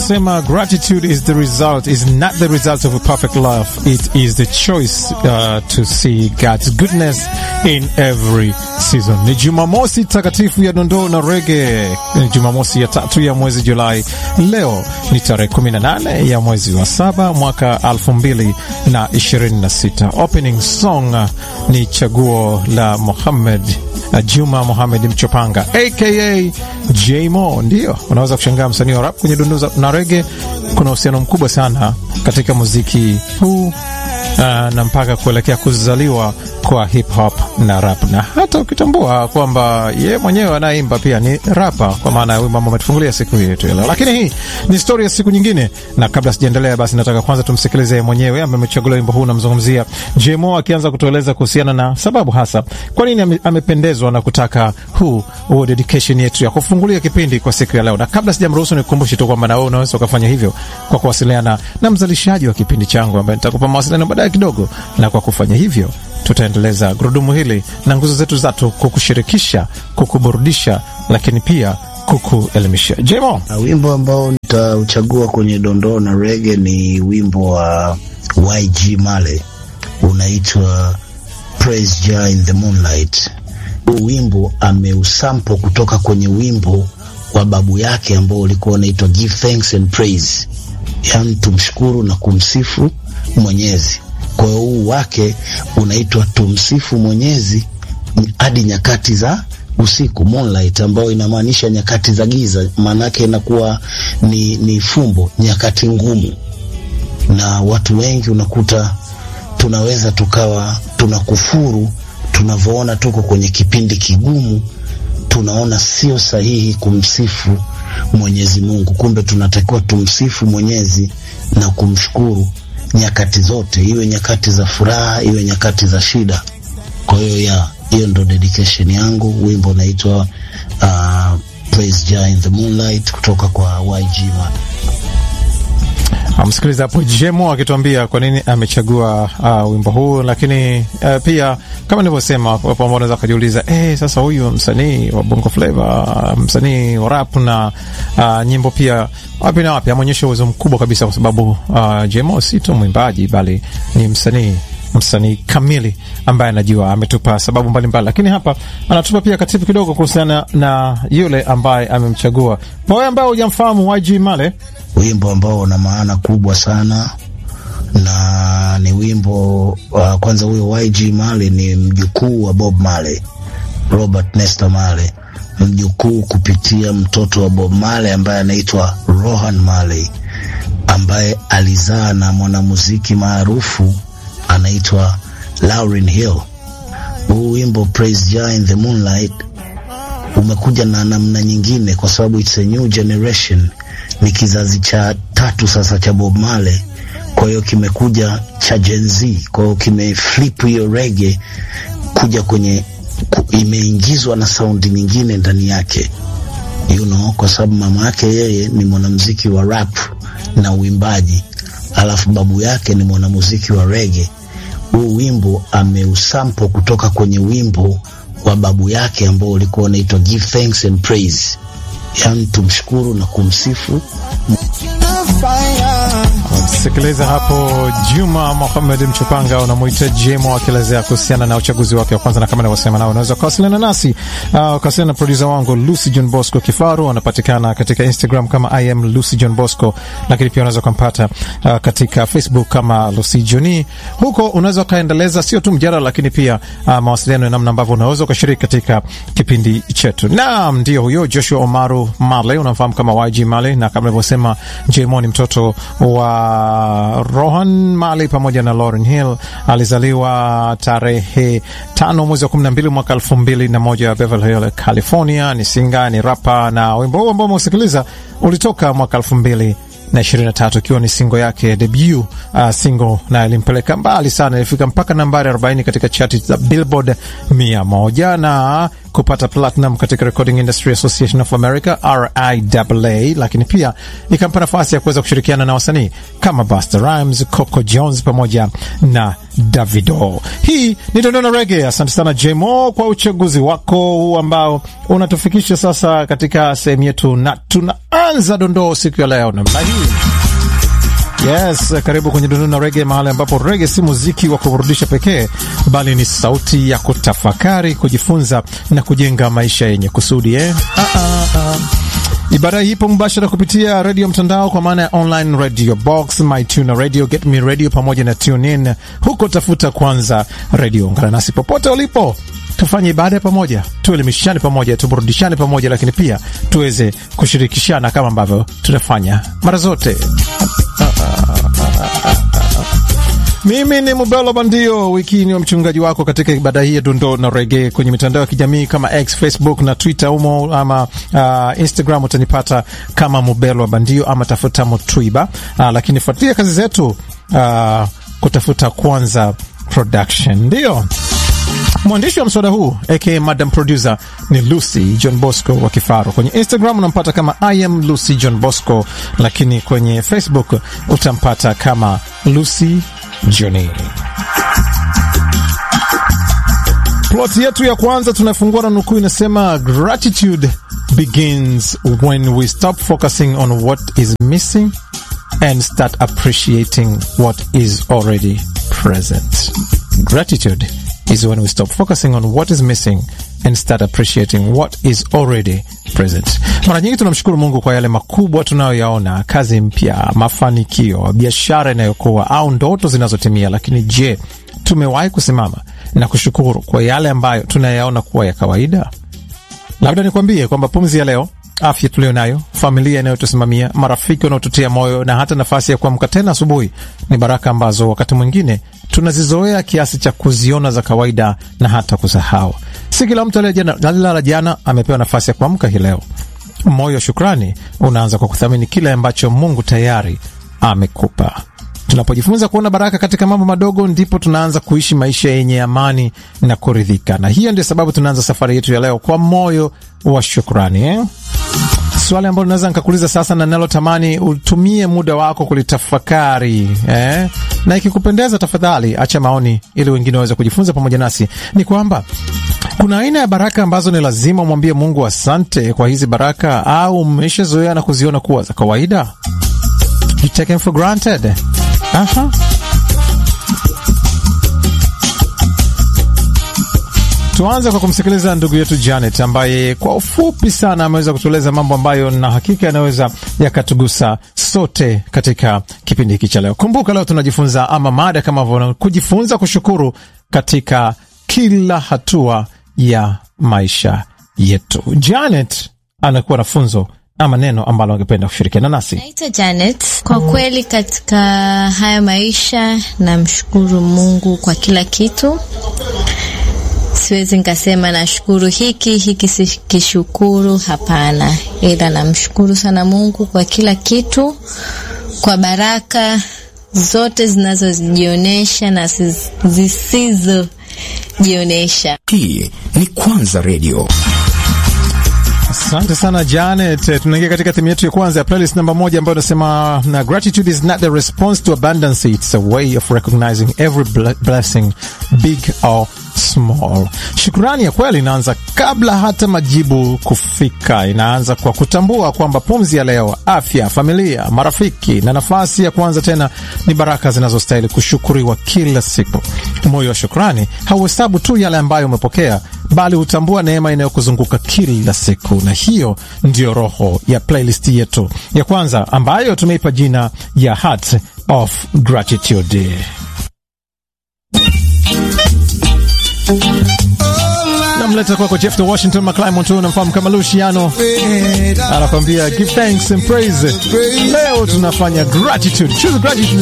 wanasema gratitude is the result is not the result of a perfect life it is the choice uh, to see God's goodness in every season. Ni Jumamosi takatifu ya dondoo na rege, ni Jumamosi ya tatu ya mwezi Julai. Leo ni tarehe 18 ya mwezi wa saba mwaka 2026. Opening song ni chaguo la Muhammad Juma Mohamed Mchopanga aka Jmo. Ndio unaweza kushangaa msanii wa rap kwenye dunduza na rege. Kuna uhusiano mkubwa sana katika muziki huu Uh, na mpaka kuelekea kuzaliwa kwa hip hop na rap, na hata ukitambua kwamba ye mwenyewe anayeimba pia ni rapa, kwa maana ya wimbo ambao umetufungulia siku hii yetu leo. Lakini hii ni stori ya siku nyingine, na kabla sijaendelea, basi nataka kwanza tumsikilize mwenyewe ambaye amechagulia wimbo huu. Namzungumzia Jmo akianza kutueleza kuhusiana na sababu hasa kwa nini amependezwa na kutaka huu huu dedication yetu ya kufungulia kipindi kwa siku ya leo. Na kabla sijamruhusu, nikukumbushe tu kwamba na wewe unaweza ukafanya hivyo kwa kuwasiliana na mzalishaji wa kipindi changu ambaye nitakupa mawasiliano baadaye kidogo, na kwa kufanya hivyo tutaendeleza gurudumu hili na nguzo zetu zatu kukushirikisha, kukuburudisha, lakini pia kukuelimisha. Jemo, wimbo ambao nitauchagua kwenye dondoo na rege ni wimbo wa YG Male unaitwa Praise Jah in the Moonlight. Huu wimbo ameusampo kutoka kwenye wimbo wa babu yake ambao ulikuwa unaitwa Give Thanks and Praise, yaani tumshukuru na kumsifu Mwenyezi. Kwa hiyo huu wake unaitwa tumsifu Mwenyezi hadi nyakati za usiku, moonlight, ambayo inamaanisha nyakati za giza. Maanake inakuwa ni, ni fumbo, nyakati ngumu, na watu wengi unakuta tunaweza tukawa tunakufuru tunavyoona tuko kwenye kipindi kigumu, tunaona sio sahihi kumsifu Mwenyezi Mungu, kumbe tunatakiwa tumsifu Mwenyezi na kumshukuru nyakati zote, iwe nyakati za furaha, iwe nyakati za shida. Kwa hiyo ya hiyo ndo dedication yangu. Wimbo unaitwa uh, Praise Jah in the Moonlight kutoka kwa YG Man. Msikiliza hapo Jemo akituambia kwa nini amechagua uh, wimbo huu, lakini uh, pia kama nilivyosema, wapo ambao wanaweza kujiuliza eh, sasa huyu msanii wa Bongo Flava, msanii wa rap na uh, nyimbo pia wapi na wapi, ameonyesha uwezo mkubwa kabisa, kwa sababu uh, Jemo si tu mwimbaji bali ni msanii msanii kamili ambaye anajua, ametupa sababu mbalimbali mbali. Lakini hapa anatupa pia katibu kidogo kuhusiana na yule ambaye amemchagua. Kwa wewe ambaye hujamfahamu YG Male, wimbo ambao una maana kubwa sana na ni wimbo uh, kwanza huyo YG Male ni mjukuu wa Bob Marley, Robert Nesta Marley, mjukuu kupitia mtoto wa Bob Marley ambaye anaitwa Rohan Marley ambaye alizaa na mwanamuziki maarufu anaitwa Lauryn Hill. Huu wimbo Praise Jah in the Moonlight umekuja na namna nyingine, kwa sababu it's a new generation, ni kizazi cha tatu sasa cha Bob Marley. Kwa hiyo kimekuja cha Gen Z, kwa hiyo kimeflip hiyo reggae kuja kwenye ku, imeingizwa na saundi nyingine ndani yake you know, kwa sababu mama yake yeye ni mwanamuziki wa rap na uimbaji, alafu babu yake ni mwanamuziki wa reggae huu wimbo ameusampo kutoka kwenye wimbo wa babu yake ambao ulikuwa unaitwa Give Thanks and Praise, yaani tumshukuru na kumsifu. Sikiliza hapo Juma Mohamed Mchopanga unamwita Jemo akielezea kuhusiana na uchaguzi wake wa kwanza, na kama nilivyosema, nao unaweza kuwasiliana nasi uh, ukawasiliana na produsa wangu Lucy John Bosco Kifaru, anapatikana katika Instagram kama I am Lucy John Bosco, lakini pia unaweza kumpata uh, katika Facebook kama Lucy Johni. Huko unaweza ukaendeleza sio tu mjadala, lakini pia uh, mawasiliano ya namna ambavyo unaweza ukashiriki katika kipindi chetu. Naam, ndio huyo Joshua Omaru Marley, unamfahamu kama YG Marley, na kama nilivyosema, Jemo ni mtoto wa Rohan Marley pamoja na Lauryn Hill. Alizaliwa tarehe tano mwezi wa kumi na mbili mwaka elfu mbili na moja Beverly Hill, California. Ni singa, ni rapa, na wimbo huu ambao umeusikiliza ulitoka mwaka elfu mbili na ishirini na tatu ikiwa ni singo yake debut uh, singo na ilimpeleka mbali sana, ilifika mpaka nambari 40 katika chati za Billboard mia moja na kupata platinum katika Recording Industry Association of America RIAA, lakini pia ikampa nafasi ya kuweza kushirikiana na wasanii kama Busta Rhymes, Coco Jones pamoja na Davido. Hii ni Dondona Reggae. Asante sana Jmo kwa uchaguzi wako huu ambao unatufikisha sasa katika sehemu yetu, na tunaanza dondoo siku ya leo namna hii. Yes, karibu kwenye Dondona Reggae, mahali ambapo reggae si muziki wa kuburudisha pekee, bali ni sauti ya kutafakari, kujifunza na kujenga maisha yenye kusudi eh? ah, ah, ah. Ibara hii ipo mubashara kupitia redio mtandao kwa maana ya online radio box, mytuna radio, get me radio pamoja na tune in. Huko tafuta kwanza radio. Ungana nasi popote ulipo, tufanye ibada ya pamoja, tuelimishane pamoja, tuburudishane pamoja, lakini pia tuweze kushirikishana kama ambavyo tunafanya mara zote. Mimi ni Mubelo Bandio, wiki ni wa mchungaji wako katika ibada hii ya dondoo na rege kwenye mitandao ya kijamii kama X, Facebook na Twitter umo ama uh, Instagram utanipata kama Mubelo Bandio ama tafuta Mutwiba. Uh, lakini fuatilia kazi zetu uh, kutafuta kwanza production ndio mwandishi wa mswada huu aka madam producer ni Lucy John Bosco wa Kifaro. Kwenye Instagram unampata kama I am Lucy John Bosco, lakini kwenye Facebook utampata kama Lucy Johnny. Ploti yetu ya kwanza tunafungua na nukuu inasema, gratitude begins when we stop focusing on what is missing and start appreciating what is already present. Gratitude is when we stop focusing on what is missing and start appreciating what is already present. Mara nyingi tunamshukuru Mungu kwa yale makubwa tunayoyaona, kazi mpya, mafanikio, biashara inayokuwa au ndoto zinazotimia. Lakini je, tumewahi kusimama na kushukuru kwa yale ambayo tunayaona kuwa ya kawaida? Labda nikwambie kwamba pumzi ya leo, afya tuliyo nayo, familia inayotusimamia, marafiki wanaotutia moyo na hata nafasi ya kuamka tena asubuhi ni baraka ambazo wakati mwingine tunazizoea kiasi cha kuziona za kawaida na hata kusahau. Si kila mtu aliyelala jana amepewa nafasi ya kuamka hii leo. Moyo wa shukrani unaanza kwa kuthamini kile ambacho Mungu tayari amekupa. Tunapojifunza kuona baraka katika mambo madogo, ndipo tunaanza kuishi maisha yenye amani na kuridhika, na hiyo ndio sababu tunaanza safari yetu ya leo kwa moyo wa shukrani eh? Swali ambalo naweza nikakuuliza sasa na nalotamani utumie muda wako kulitafakari eh? na ikikupendeza, tafadhali acha maoni ili wengine waweze kujifunza pamoja nasi, ni kwamba kuna aina ya baraka ambazo ni lazima umwambie Mungu asante kwa hizi baraka, au umeshazoea na kuziona kuwa za kawaida, you take them for granted. Aha. Tuanze kwa kumsikiliza ndugu yetu Janet ambaye kwa ufupi sana ameweza kutueleza mambo ambayo na hakika yanaweza yakatugusa sote katika kipindi hiki cha leo. Kumbuka leo tunajifunza ama mada kama vile kujifunza kushukuru katika kila hatua ya maisha yetu. Janet anakuwa na funzo ama neno ambalo angependa kushirikiana nasi. Naitwa Janet. Kwa kweli katika haya maisha namshukuru Mungu kwa kila kitu. Siwezi nikasema nashukuru hiki hiki sikishukuru, hapana, ila namshukuru sana Mungu kwa kila kitu, kwa baraka zote zinazojionyesha na zisizojionyesha. Hii ni Kwanza Radio. Asante sana Janet. Tunaingia katika timu yetu ya kwanza ya playlist namba moja ambayo inasema na gratitude is not a response to abundance, it's a way of recognizing every blessing big or small. Shukrani ya kweli inaanza kabla hata majibu kufika. Inaanza kwa kutambua kwamba pumzi ya leo, afya, familia, marafiki na nafasi ya kuanza tena ni baraka zinazostahili kushukuriwa kila siku. Moyo wa shukrani hauhesabu tu yale ambayo umepokea, bali hutambua neema inayokuzunguka kila siku, na hiyo ndiyo roho ya playlist yetu ya kwanza ambayo tumeipa jina ya Heart of Gratitude. Namleta kwako Jeff the Washington McClymont, unamfahamu kama Luciano, anakwambia give thanks and praise. Leo tunafanya gratitude, choose gratitude